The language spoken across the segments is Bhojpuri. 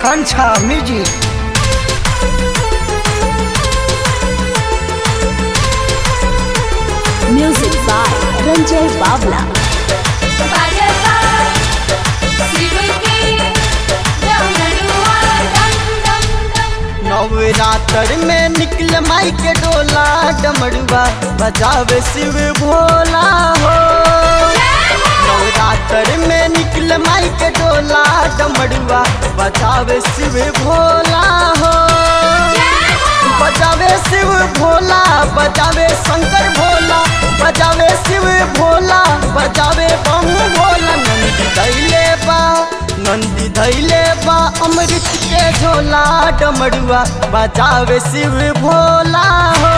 Akanksha music Music by Ranjay Bavla. Navratra में निकल माई के डोला डमरुआ बजावे शिव भोला हो नवरात्र में निकल माई के डोला डमरुआ बजावे शिव भोला हो बजावे शिव भोला बजावे शंकर भोला बजावे शिव भोला बजावे बम भोला नंदी दैले बा नंदी धैले बा अमृत के झोला डमरुआ बजावे शिव भोला हो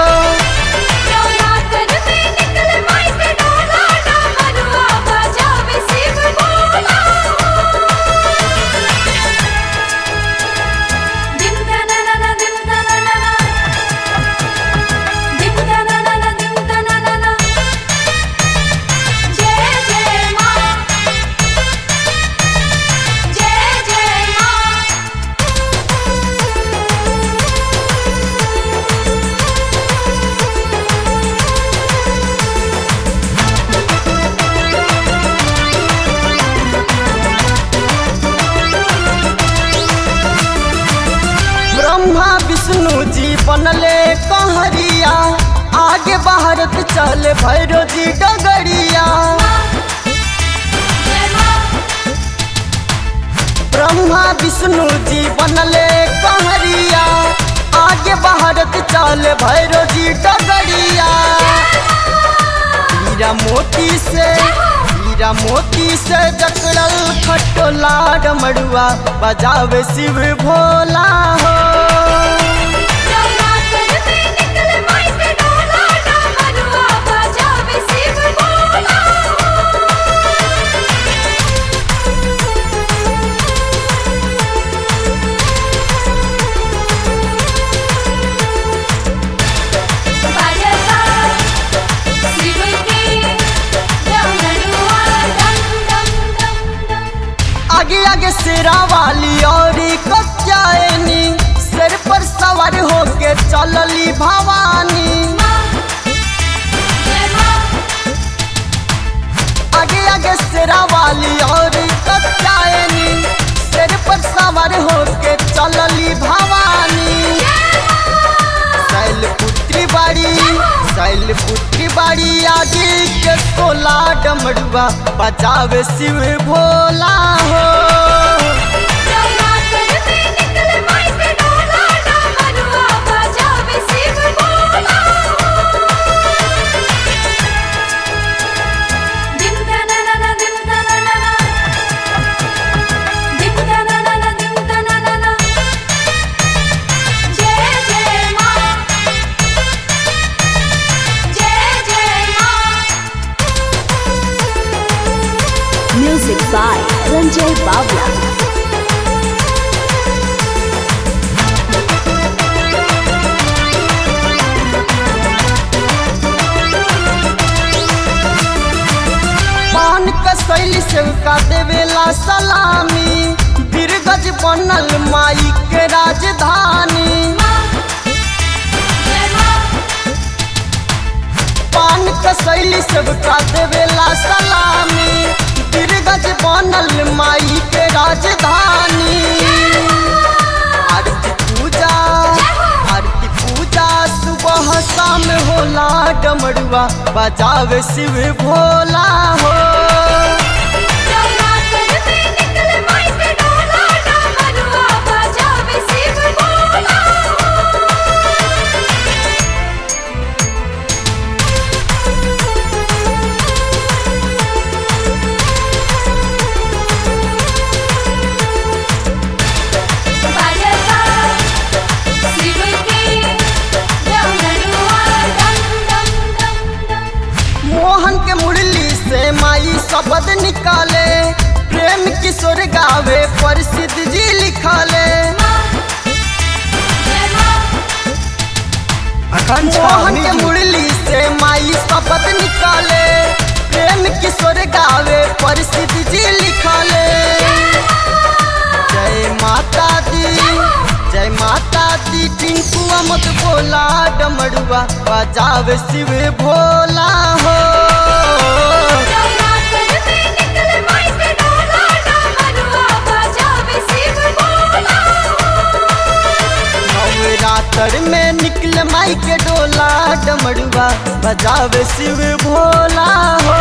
ब्रह्मा विष्णु जी बनले कहरिया आगे भारत चल भैरो जी डगरिया ब्रह्मा विष्णु जी बनले कहरिया आगे भारत चल भैरो जी डगरिया हीरा मोती से हीरा मोती से जकड़ल खटोला डमरुआ बजावे शिव भोला हो आगे आगे सिरा वाली और कच्चायनी सिर पर सवार होके चलली भवानी आगे आगे सिरा वाली और कच्चायनी सिर पर सवार होके चलली भवानी शैल पुत्री बाड़ी शैल पुत्री बाड़ी आगे के सोला डमरुआ बचावे शिव भोला हो Music by Ranjay Bavla. पान कसैली सेवका देवेला सलामी बिरगज बनल माई के राजधानी पान कसैली सेवका देवेला सलामी बिरगज बनल माई के राजधानी आरती पूजा आरती पूजा सुबह शाम होला डमरुआ बजावे शिव भोला हो मोहन के मुरली से माई शब्द निकाले प्रेम किशोर गावे प्रसिद्ध जी लिखाले मोहन के मुरली से माई शब्द निकाले प्रेम किशोर गावे प्रसिद्ध जी लिखाले जय माता डोला डमरुआ बजावे शिव भोला हो नवरात्र में निकल माई के डोला डमरुआ बजावे शिव भोला हो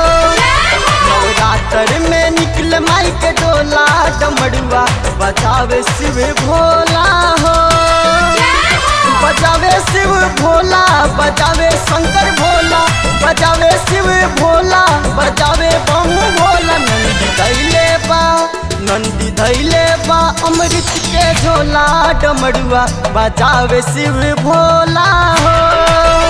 नवरात्र में निकल माई के डोला डमरुआ बजावे शिव भोला हो बजावे शिव भोला बजावे शंकर भोला बजावे शिव भोला बजावे बम भोला नंदी धैले बा नंदी धैले बा अमृत के झोला डमरुआ बजावे शिव भोला हो